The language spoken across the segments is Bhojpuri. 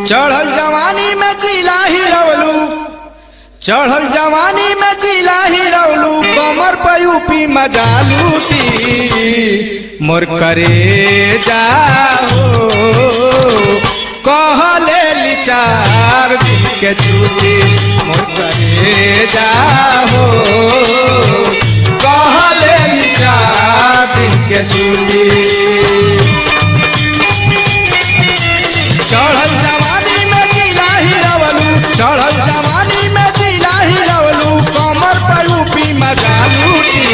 चढ़ल जवानी में जिला ही रवलू चढ़ल जवानी में जिला ही रवलू कमर पर यूपी मजा लूटी मोर करे जाओ कहले लिचार दिल के छूटी मोर करे जाओ कहले लिचार दिल के छूटी चढ़ल जवानी में जिला ही रवलू चढ़ल जवानी में जिला ही रवलू कमर पर यूपी मजा लूटी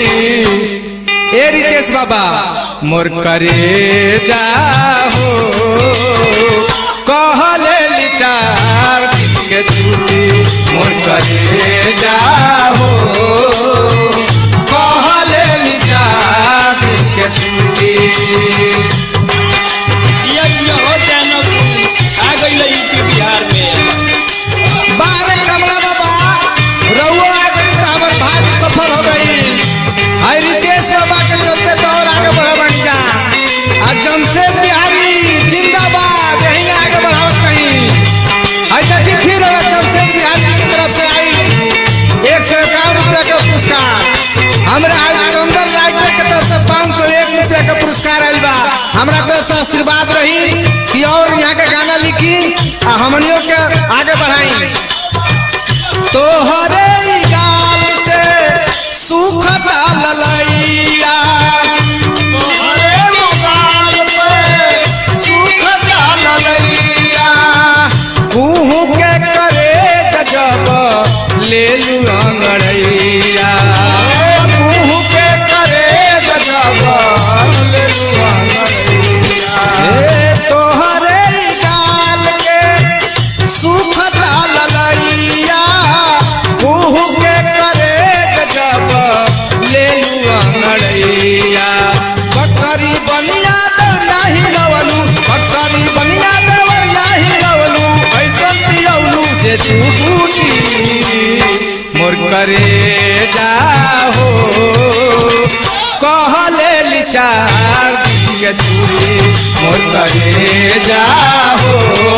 ए रितेश बाबा मोर करे जाहो कहले लिचार दिल के छूटी मोर करे जाहो कहले लिचार दिल के छूटी जिया जिया हो जानब छा गइल यूपी बिहार में बारे कमला बाबा रउआ आ गई तो हमर भाग सफल हो गई हाय रितेश बाबा के चलते तो और आगे बढ़े बन जा आ जमशेद बिहारी जिंदाबाद यहीं आगे बढ़ावत कहीं हाय देखी फिर अब जमशेद बिहारी की तरफ से आई एक सौ इक्यावन रुपया का पुरस्कार हमरा आज चंदन राइटर के तरफ से पाँच सौ एक रुपया का पुरस्कार आयल बा हमरा तरफ से आशीर्वाद रही कि और यहाँ का गाना लिखी आ हमनियों के आगे बढ़ाई तोहरे ई गाल से सुखता ललैया तोहरे मोबाइल पे सुखता ललैया कुहू के करे गजब ले लू अंगड़ैया कुहू के करे गजब ले लू अंगड़ैया हे तोहरे ई गाल के सुखता ललैया कुहू के करे गजब ले लू अंगड़ैया बक्सरी बनिया दौरिया ही रवलू बक्सरी बनिया दौरिया ही रवलू ऐसन पियौलू जे तू बूटी मोर करे जाहो कहले लिचार दिल के चूड़ी मोर करे जाहो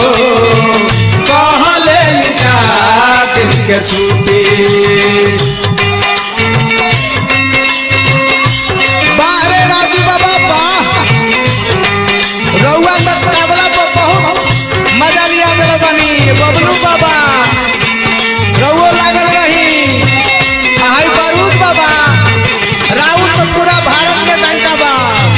कहले लिचार दिल के छूटी बारे राजू बाबा बा रउआ में तबला पर बहुत मजा लिया दिल बनी बबलू बाबा रउओ लागल रही हाई बारूद बाबा राउत तो पूरा भारत में डंका बा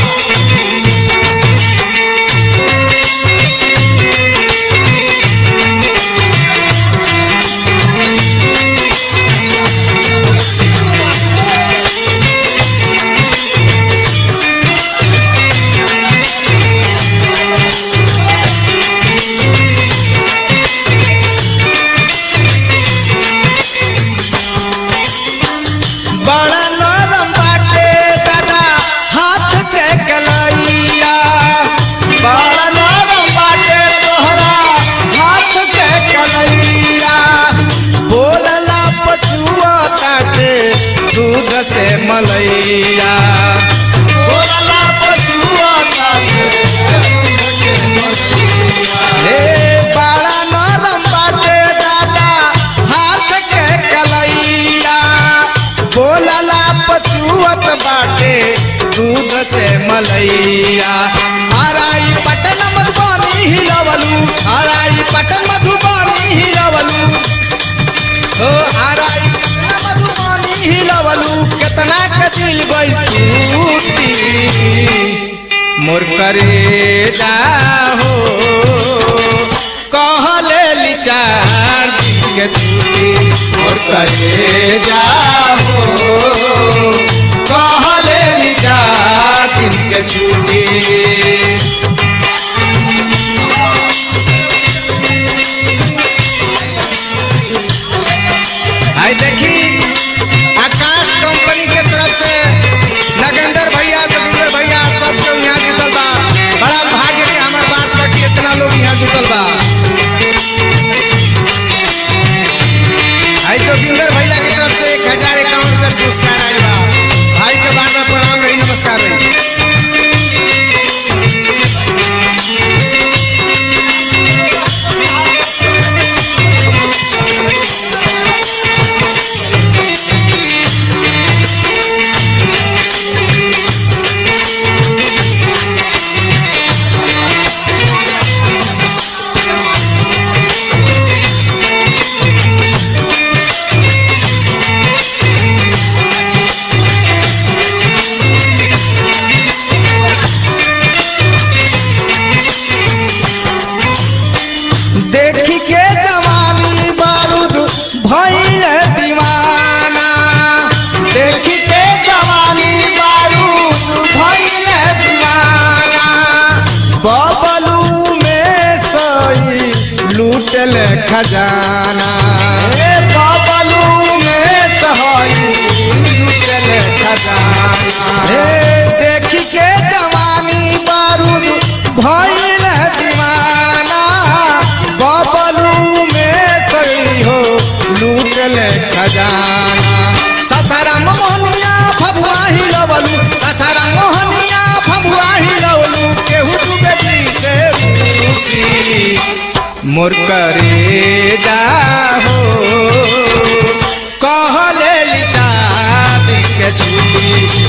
बड़ा नरम बाटे दादा हाथ के कलैया बड़ा नरम बाटे तोहरा हाथ के कलैया बोलला पचुआ काटे दूध से मलैया बोलला पचुआ काटे हे बड़ा नरम बाटे दादा हाथ के कलैया बोलला पचुअत बाटे दूध से मलैया हराई पटन मधुबनी हिलवलू हराई पटन मधुबनी हिलवलू ओ हराई पटन मधुबनी हिलवलू केतना के दिल गई टूटी मोर करे जाहो कहले लिचार दिल के छूटी मोर करे जाहो कहले लिचार दिल के छूटी आई देखी आकाश कंपनी के तरफ से नगेंद्र भैया जोगिंदर भैया सब केहू यहाँ जुटल बा बड़ा भाग्य के हमार बात बा कि इतना लोग यहाँ जुटल बा आई जोगिंदर भैया की तरफ से एक हजार इक्यावन रुपये पुरस्कार आयल बा भाई के खजाना ए बाबलू में सहाई लुटल खजाना हे देखी के जवानी बारूद भइल दीवाना बबलू में सही हो लूटल खजाना ससारा मोहनिया फबुआ ही लवलू ससारा मोहनिया फबुआ ही लवलू केहू तू बेटी से रूसी मोर करे जा हो कहले लिचा के छुटी